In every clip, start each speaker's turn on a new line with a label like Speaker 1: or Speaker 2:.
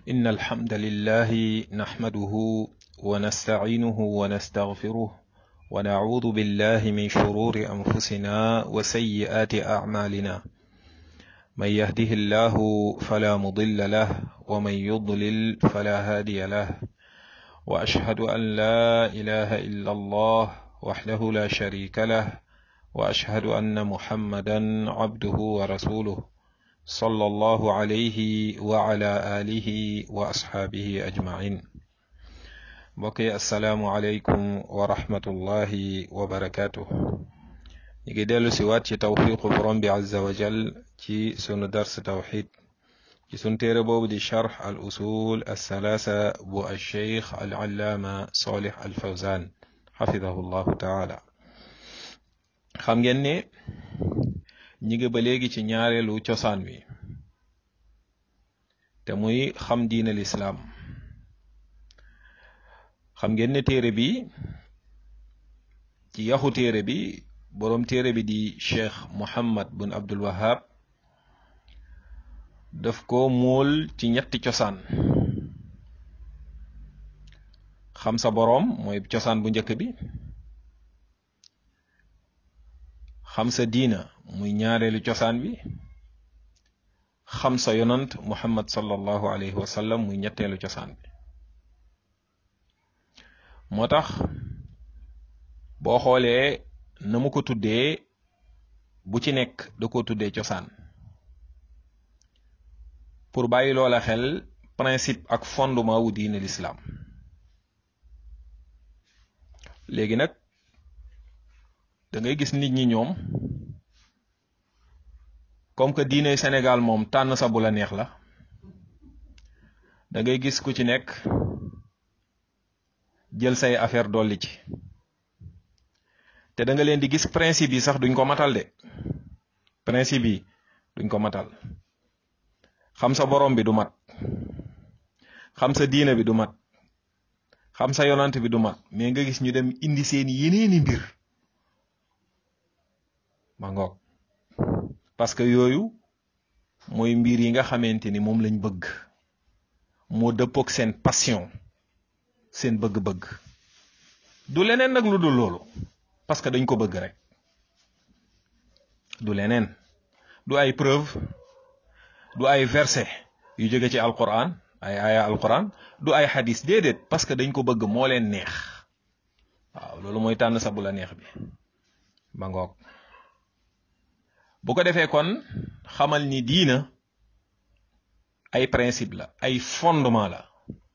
Speaker 1: إن الحمد لله نحمده ونستعينه ونستغفره ونعوذ بالله من شرور أنفسنا وسيئات أعمالنا من يهده الله فلا مضل له ومن يضلل فلا هادي له وأشهد أن لا إله إلا الله وحده لا شريك له وأشهد أن محمدا عبده ورسوله صلى الله عليه وعلى آله وأصحابه أجمعين بقي السلام عليكم ورحمة الله وبركاته نيجي ديلو سوات ci tawfiqu borom bi azza wa jal ci sunu dars tawxid ci sunu téere boobu di charx al usul althalaasa bu alcheikh al allaama solih al fawzan xafidahu llahu taala xam ngeen ne ñi ngi ba léegi ci ñaareelu cosaan wi te muy xam diine lislaam xam ngeen ne téere bi ci yaxu téere bi boroom téere bi di cheikh muhammad bun abdul wahab daf ko móol ci ñetti cosaan xam sa boroom mooy cosaan bu njëkk bi xam sa diina muy ñaareelu cosaan bi xam sa yonant muhammad sallallahu alayhi wa sallam muy ñetteelu cosaan bi moo tax boo xoolee na mu ko tuddee bu ci nekk da ko tuddee cosaan pour bàyyi loola xel principe ak fondement wu diine l'islam léegi nag da ngay gis nit ñi ñoom comme que diine Sénégal moom tànn sa bu la neex la da ngay gis ku ci nekk jël say affaire dolli ci te da nga leen di gis principe yi sax duñ ko matal de principe yi duñ ko matal xam sa borom bi du mat xam sa diine bi du mat xam sa yonant bi du mat mais nga gis ñu dem indi seen yeneeni mbir ma ngoog parce que yooyu mooy mbir yi nga xamante ni moom lañ bëgg moo dëppook seen passion seen bëgg-bëgg du leneen nag lu dul loolu parce que dañ ko bëgg rek du leneen du ay preuve du ay verset yu jóge ci alquran ay aya alquran du ay xadis déedéet parce que dañ ko bëgg moo leen neex waaw loolu mooy tànn sa bu la neex bi ba ngoog bu ko defee kon xamal ni diina ay principe la ay fondement la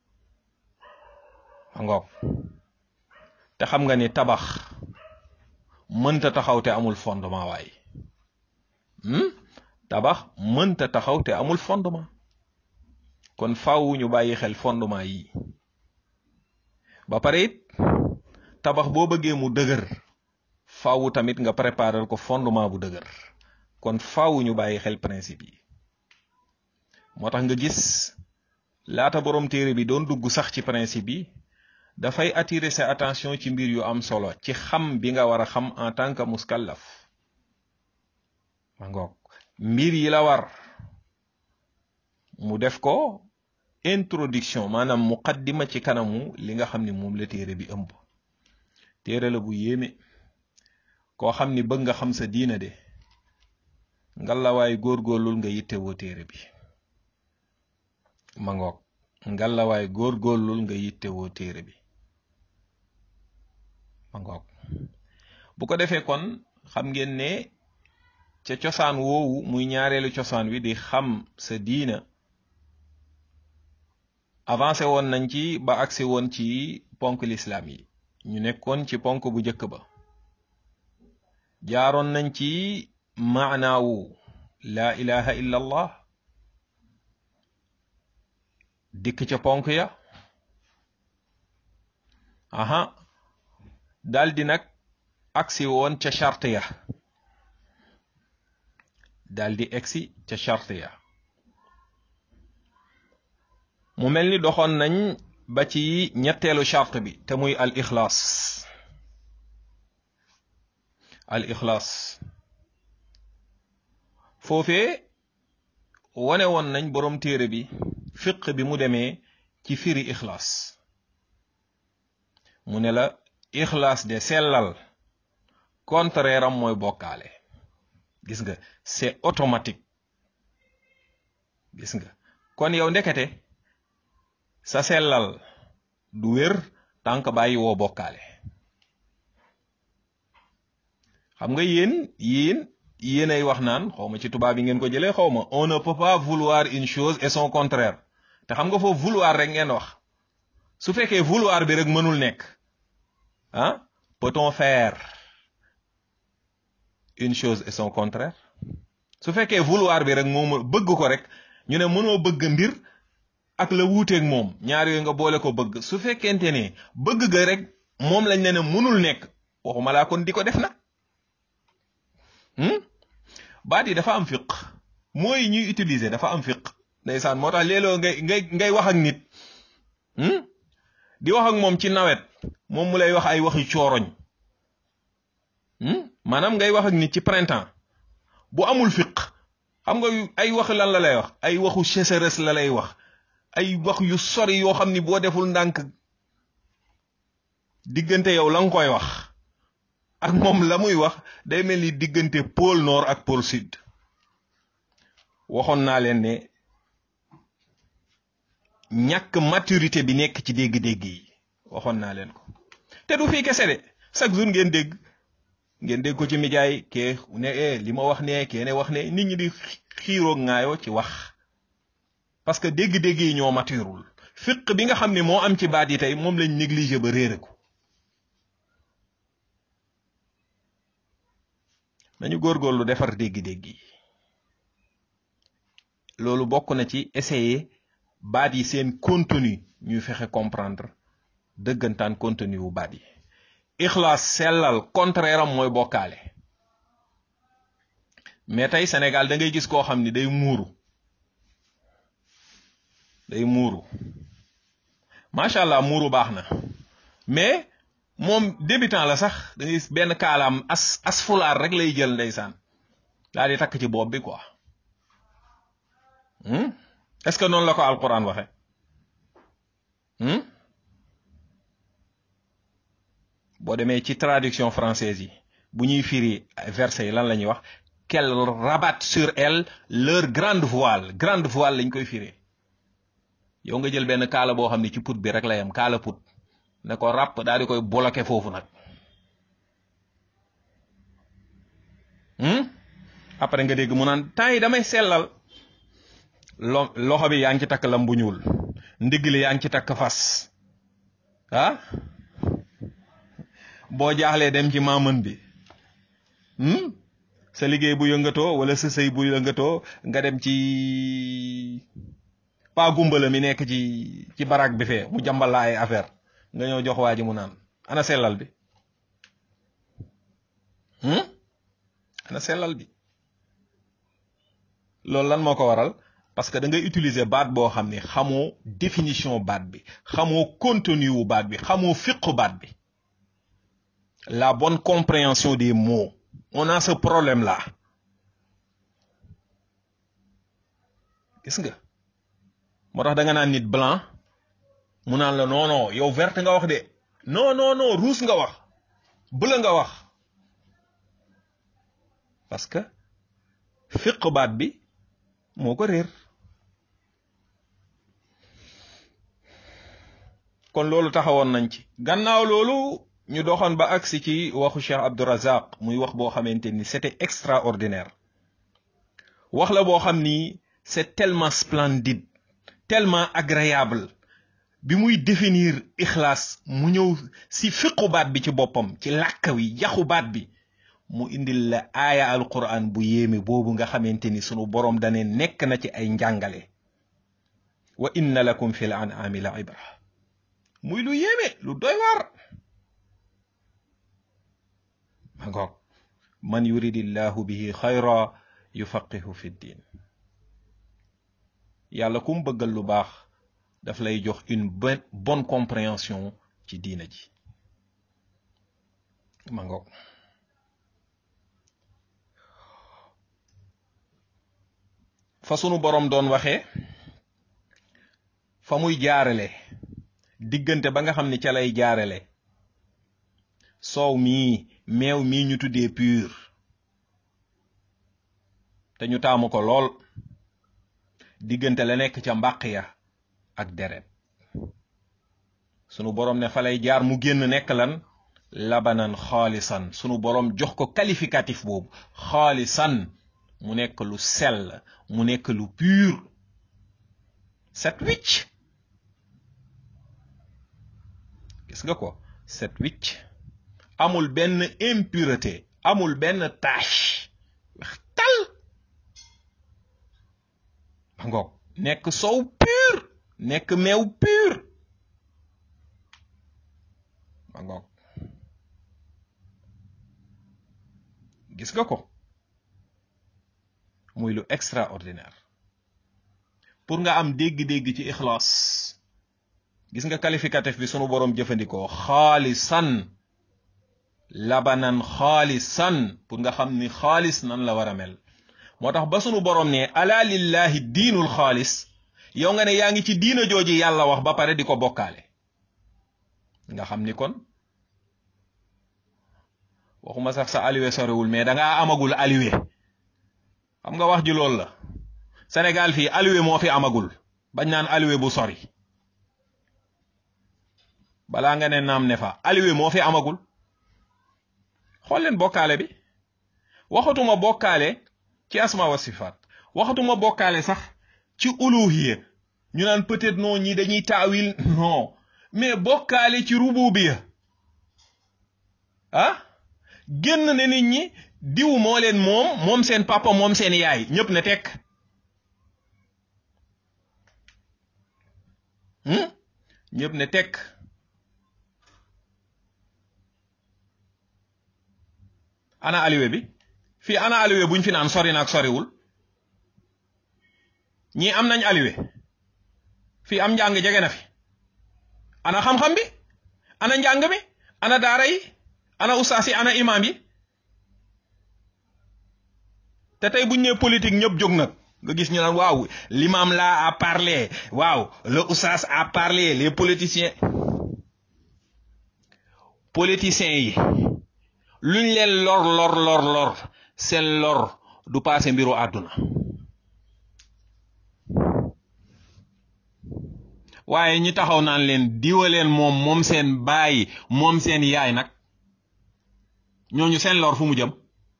Speaker 1: ba ngoog te xam nga ni tabax mënta taxaw te amul fondement waay tabax mënta taxaw te amul fondement kon faaw ñu bàyyi xel fondement yi ba pare it tabax boo bëggee mu dëgër faaw tamit nga préparer ko fondement bu dëgër kon faaw ñu bàyyi xel principe yi moo tax nga gis laata borom téere bi doon dugg sax ci principe yi dafay attirer sa attention ci mbir yu am solo ci xam bi nga war a xam en tant que muskallaf ma ngoog mbir yi la war mu def ko introduction maanaam muqaddima ci kanamu li nga xam ni moom la téere bi ëmb téere la bu yéeme koo xam ni bëgg nga xam sa diina de ngalawaay góorgóorlul nga yittewoo téere bi ma ngoog ngalawaay góorgóorlul nga yittewoo téere bi ma ngoog bu ko defee kon xam ngeen ne ca cosaan woowu muy ñaareelu cosaan wi di xam sa diina avancé woon nañ ci ba agsi woon ci ponk lislaam yi ñu nekkoon ci ponk bu njëkk ba jaaroon nañ ci maanaawu laa ilaha illa allah dikk ca ponk ya aha daldi nag agsi woon ca charte ya daldi egsi ca charte ya mu mel ni doxoon nañ ba ci ñetteelu charte bi te muy al ixlaas al ixlaas foofee wane woon nañ boroom téere bi fiq bi mu demee ci firi ixlaas mu ne la ixlaas de sellal contraire am mooy bokkaale gis nga c'est automatique gis nga kon yow ndekete sa sellal du wér tànk bàyyi woo bokkaale xam nga yéen yéen yéen ay wax naan xaw ma ci tubaab yi ngeen ko jëlee xaw ma on ne peut pas vouloir une chose et son contraire te xam nga foofu vouloir rek ngeen wax su fekkee vouloir bi rek mënul nekk ah peut-on faire une chose et son contraire su fekkee vouloir bi rek moom bëgg ko rek ñu ne mënoo bëgg mbir ak la wuuteeg moom ñaar yooyu nga boole ko bëgg su fekkente ne bëgg ga rek moom lañ ne ne mënul nekk waxuma laa kon di ko def nag baat yi dafa am fiq mooy ñuy utiliser dafa am fiq ndeysaan moo tax léeg-léeg ngay ngay ngay wax ak nit di wax ak moom ci nawet moom mu lay wax ay waxi cooroñ maanaam ngay wax ak nit ci printemps bu amul fiq xam nga ay wax lan la lay wax ay waxu sécheresse la lay wax ay wax yu sori yoo xam ni boo deful ndànk diggante yow la nga koy wax ak moom la muy wax day mel ni diggante pôle nord ak pôle sud waxoon naa leen ne ñàkk maturité bi nekk ci dégg-dégg yi waxoon naa leen ko te du fii kese de chaque jour ngeen dégg ngeen dégg ko ci média yi kee ne eh li ma wax ne kee ne wax ne nit ñi di xiiroo ŋaayoo ci wax parce que dégg-dégg yi ñoo maturul fiq bi nga xam ne moo am ci baat yi tey moom lañ négligé ba réere ko nañu góorgóorlu defar dégg-dégg yi loolu bokk na ci essayer baat yi seen contenu ñuy fexe comprendre dëggantaan contenu wu baat yi ixlaas sellal contraire am mooy bokkaale mais tey Sénégal da ngay gis koo xam ni day muuru day muuru macha allah muuru baax na mais moom débutant la sax da ngay gis benn kaalaam as as fulaar rek lay jël ndeysaan daal di takk ci bopp bi quoi est-ce que noonu la ko alquran waxe boo demee ci traduction française yi bu ñuy firi verset yi lan la ñuy wax qu'elle rabatte sur elle leur grande voile grande voile lañ koy firi yow nga jël benn kaala boo xam ne ci put bi rek la yam kaala put ne ko ràpp daal di koy bloqué foofu nag après nga dégg mu naan temps yi damay sellal lo loxo bi yaa ngi ci takk lam bu ñuul ndigg li yaa ngi ci takk fas ah boo jaaxlee dem ci maamën bi sa liggéey bu yëngatoo wala sa sëy bu yëngatoo nga dem ci pa gumbala mi nekk ci ci barak bi fee mu jàmbal la ay affaire nga ñëw jox waa ji mu naan ana sellal bi ana sellal bi loolu lan moo ko waral parce que da ngay utiliser baat boo xam ne xamoo définition baat bi xamoo contenu wu baat bi xamoo fiqu baat bi la bonne compréhension des mots on a ce problème là gis nga moo tax da nga naan nit blanc mu naan la non non yow vert nga wax de non non non rouge nga wax bleu nga wax parce que fiq baat bi moo ko réer kon loolu taxawoon nañ ci gannaaw loolu ñu doxoon ba agsi ci waxu Cheikh Abdourazaq muy wax boo xamante ni c'était extraordinaire wax la boo xam ni c'est tellement splendide tellement agréable bi muy définir ixlaas mu ñëw si fiqu baat bi ci boppam ci làkk wi yaxu baat bi mu indil la aaya alquran bu yéeme boobu nga xamante ni sunu boroom dane nekk na ci ay njàngale wa inna lakum fi l an'ami la ibra muy lu yéeme lu doy waar ma ngoog man yuridillahu bihi xayra yufaqihu fi ddin yàlla kum bëggal lu baax daf lay jox une bonne compréhension ci diina ji ma ngoog fa sunu boroom doon waxee fa muy jaarale diggante ba nga xam ni ca lay jaarale soow mii meew mii ñu tuddee pur te ñu taamu ko lool diggante la nekk ca mbàq ya ak deret sunu boroom ne fa lay jaar mu génn nekk lan labanan xaalisan sunu boroom jox ko qualificatif boobu xaalisan mu nekk lu sell mu nekk lu pur set wicc gis nga ko set wicc amul benn impureté amul benn tache wax tal ba ngoog nekk sow pur nekk meew pur ba ngoog gis nga ko muy lu extraordinaire pour nga am dégg-dégg ci ixlaas gis nga qualificatif bi sunu boroom jëfandikoo xaalisan labanan xaalisan pour nga xam ni xaalis nan la war a mel moo tax ba sunu boroom ne ala lillahi diinul xaalis yow nga ne yaa ngi ci diina jooji yàlla wax ba pare di ko bokkaale nga xam ni kon waxuma sax sa aliwe sorewul mais dangaa amagul aliwe xam nga wax ji loolu la Sénégal fii aliwe moo fi amagul bañ naan aliwe bu sori balaa nga ne naam ne fa aliwe moo fi amagul xool leen bokkaale bi waxatuma bokkaale ci asma wa sifaat waxatuma bokkaale sax ci uluhiya ñu naan peut-être non ñi dañuy taawil non mais bokkaale ci rububiya ah génn ne nit ñi diw moo leen moom moom seen papa moom seen yaay ñëpp ne tekk ñëpp ne tekk ana aliwe bi fii ana aliwe buñ fi naan sori na ak soriwul ñii am nañ aliwe fii am njàng jege na fi ana xam-xam bi ana njàng mi ana daara yi ana ustaas yi ana imaam yi te tey buñ ñëwee politique ñëpp jóg nag nga gis ñu naan waaw l'imam là a parlé waaw le ustaas a parlé les politiciens politiciens yi luñ leen lor lor lor lor seen lor du paase mbiru àdduna waaye ñi taxaw naan leen diwaleen moom moom seen baay moom seen yaay nag ñooñu seen lor fu mu jëm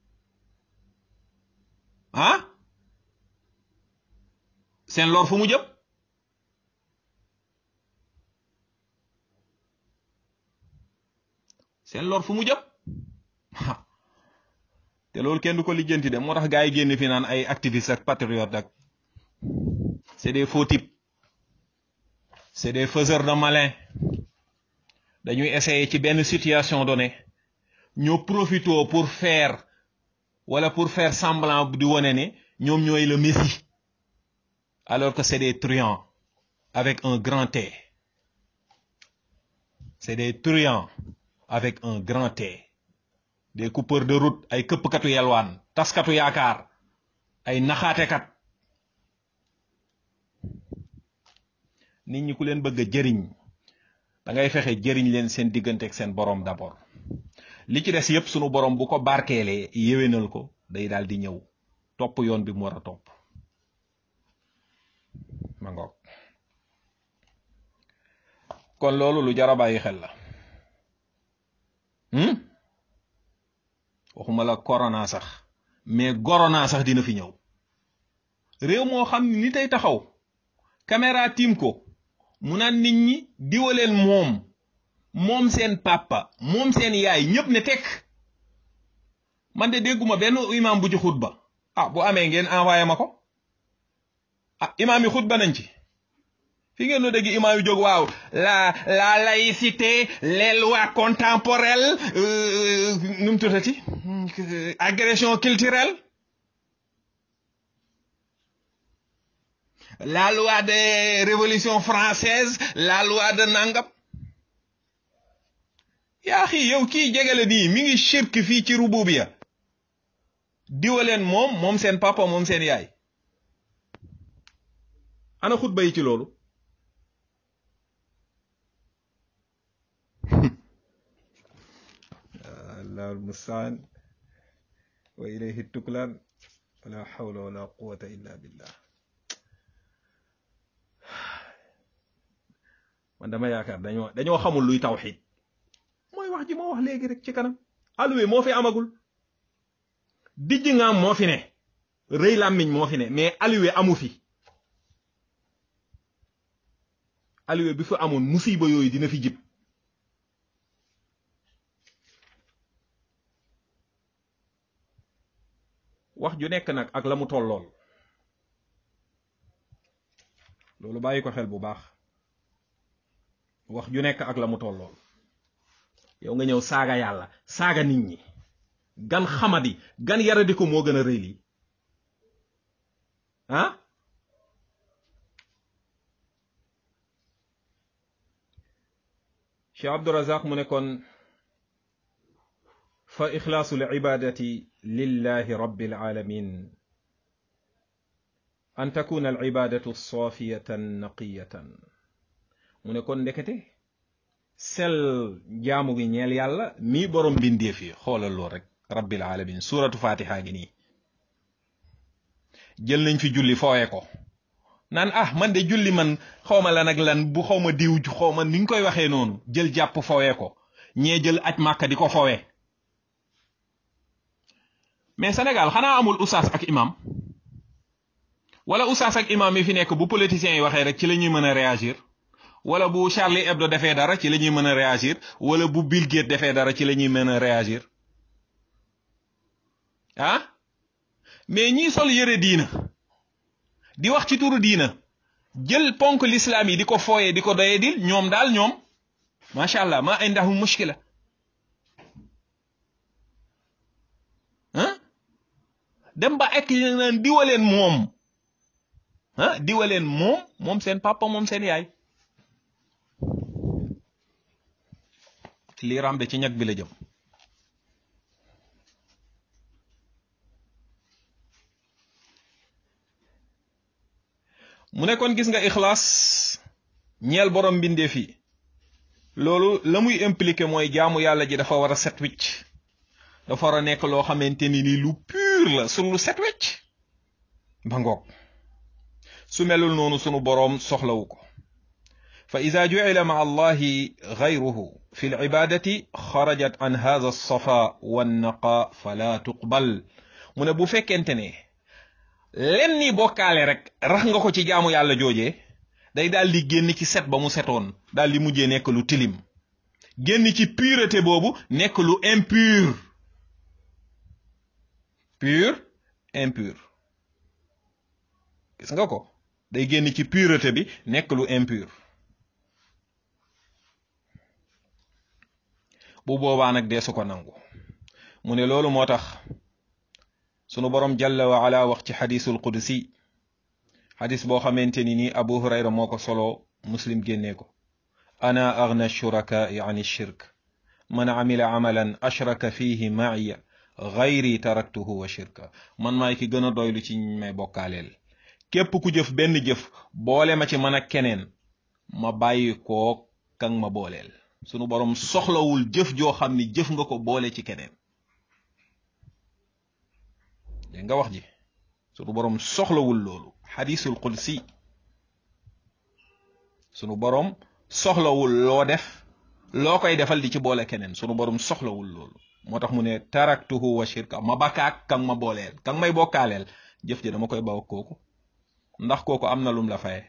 Speaker 1: ah seen lor fu mu jëm seen lor fu mu jëm te loolu kenn du ko lijjanti de moo tax gaa yi génn fi naan ay activiste ak patriote ak c'est des faux types c'est des faiseurs de malin dañuy essayer ci benn situation donnée ñoo profito pour faire wala pour faire semblant di wane ne ñoom ñooy le messie alors que c'est des truands avec un grand T c'est des truands avec un grand T des coupeurs de route ay këppkatu yelwaan taskatu yaakaar ay naxaatekat nit ñi ku leen bëgg a jëriñ da ngay fexe jëriñ leen seen diggante ak seen borom d'abord li ci des yépp sunu borom bu ko barkeelee yéwénal ko day daal di ñëw topp yoon bi mu war a topp ma ngoog kon loolu lu jar a bàyyi xel la waxuma la corona sax mais corona sax dina fi ñëw réew moo xam ni ni tey taxaw caméra tiim ko mu naan nit ñi diwaleen moom moom seen papa moom seen yaay ñëpp ne tekk man de dégguma benn imam bu ci xutba ah bu amee ngeen envoyé ma ko ah imam yi xutba nañ ci fi ngeen no dégg imam yi jóg waaw la la laïcité les lois contemporaines nu mu tuddati agression culturelle la loi de révolution française la loi de nangam yaa xii yow kii jegele nii mi ngi shirk fii ci rububiya diwaleen moom moom seen papa moom seen yaay ana xutba yi ci loolu allahu almustaan wa ilayhi tuklaan wala hawla wala quwata illa billah man dama yaakaar dañoo dañoo xamul luy tawxid mooy wax ji moo wax léegi rek ci kanam alluwe moo fi amagul dijj ngaam moo fi ne rëy làmmiñ moo fi ne mais alluwe amu fi alluwe bi fi amoon musiba yooyu dina fi jib wax ju nekk nag ak la mu tollool loolu bàyyi ko xel bu baax wax ju nekk ak la mu tollool yow nga ñëw saaga yàlla saaga nit ñi gan xamadi gan yaradi ko moo gën a rëy lii ah Cheikh Abdurazaq mu ne kon fa ixlaasu l ibadati lillahi rabbil alamin an takuna al ibadatu safiyatan naqiyatan mu ne kon ndekete sel jaamu gi ñeel yàlla mii borom mbindeef yi xoolal lool rek rabbil alamin suratu fatiha ngi nii jël nañ fi julli fooye ko naan ah man de julli man xawma lan ak lan bu xawma diw xawma ni ñu koy waxee noonu jël jàpp fooye ko ñee jël aj màkka di ko foowe mais Sénégal xanaa amul usaas ak imam wala usaas ak imam yi fi nekk bu politiciens yi waxee rek ci la ñuy mën a réagir wala bu Charlie Hebdo defee dara ci la ñuy mën a réagir wala bu Bill Gates defee dara ci la ñuy mën a réagir ah mais ñii sol yëre diina di wax ci turu diina jël ponk l'islam yi di ko fooyee di ko doyee dil ñoom daal ñoom macha allah ma indahum mushkila ah dem ba ek naan diwaleen moom ah diwaleen moom moom seen papa moom seen yaay lii rambe ci ñag bi la jëm mu ne kon gis nga ixlaas ñeel borom mbindeef yi loolu la muy impliqué mooy jaamu yàlla ji dafa war a set wicc dafa war a nekk loo xamante ni ni lu pur la su lu set wecc ba ngoog su melul noonu sunu boroom soxlawu ko fa ida jucila ma allahi gayruhu fi lcibadati xarajat an hadha alsafa wannaqa fala tuqbal mu ne bu fekkente ne len ni bokkaale rek rax nga ko ci jaamu yàlla joojee day daal di génn ci set ba mu setoon daal di mujjee nekk lu tilim génn ci pureté boobu nekk lu impur pur impur gis nga ko day génn ci pureté bi nekk lu impur bu boobaa nag dee su ko nangu mu ne loolu moo tax sunu borom jalla wa ala wax ci xadisul qudsi xadis boo xamante ni nii abu hurayra moo ko solo muslim génnee ko ana agna shurakaai an shirk man amila amalan ashraka fihi maaya gayri taraktuhu wa shirka man maay ki gën a doylu ci may bokkaaleel képp ku jëf benn jëf boole ma ci man ak keneen ma bàyyi koo kan ma booleel sunu borom soxlawul jëf joo xam ni jëf nga ko boole ci keneen dégg nga wax ji sunu borom soxlawul loolu xadisul qudsi sunu borom soxlawul loo def loo koy defal di ci boole keneen sunu borom soxlawul loolu moo tax mu ne taraktuhu wa shirka ma bakkaak kan ma booleel kan may bokkaaleel jëf ji dama koy baw kooku ndax kooku am na lum la faye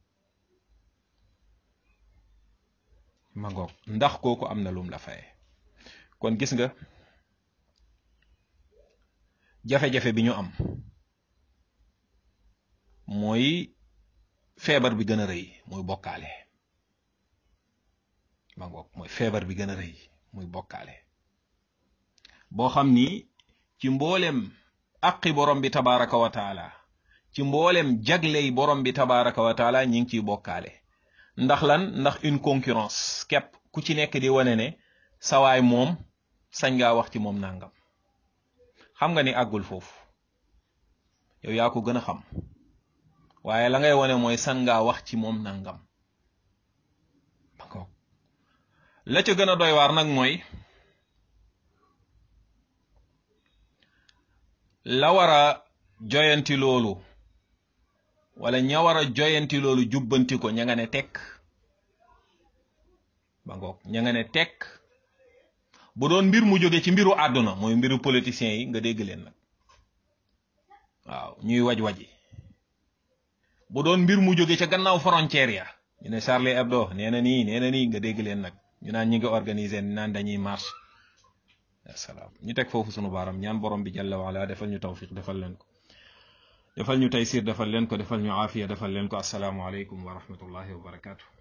Speaker 1: ma ngoog ndax kooku am na lum la faye kon gis nga jafe-jafe bi ñu am mooy feebar bi gën a rëy muy bokkaale ma ngoog mooy feebar bi gën a rëy muy bokkaale boo xam ni ci mboolem aqi borom bi tabaraka wa taala ci mboolem jagley borom bi tabaraka wa taala ñi ngi ciy bokkaale ndax lan ndax une concurrence képp ku ci nekk di wane ne sawaay moom sañ ngaa wax ci moom nangam xam nga ni àggul foofu yow yaa ko gën a xam waaye la ngay wane mooy san ngaa wax ci moom nangam la ca gën a doy waar nag mooy la war a joyanti loolu wala ña war a joyanti loolu jubbanti ko ña nga ne tekk ba ngoog ña nga ne tekk bu doon mbir mu jóge ci mbiru àdduna mooy mbiru politiciens yi nga dégg leen nag waaw ñuy waj-waji bu doon mbir mu jóge ca gannaaw frontière ya ñu ne Charlie Hebdo nee na nii nee na nii nga dégg leen nag ñu naan ñi ngi organiser naan dañuy marche asalaam ñu teg foofu sunu baaram ñaan borom bi jalla waala defal ñu tawfiq defal leen ko defal ñu taysir defal leen ko defal ñu aafiya defal leen ko asalaamu aleykum wa rahmatullahi wa barakaatu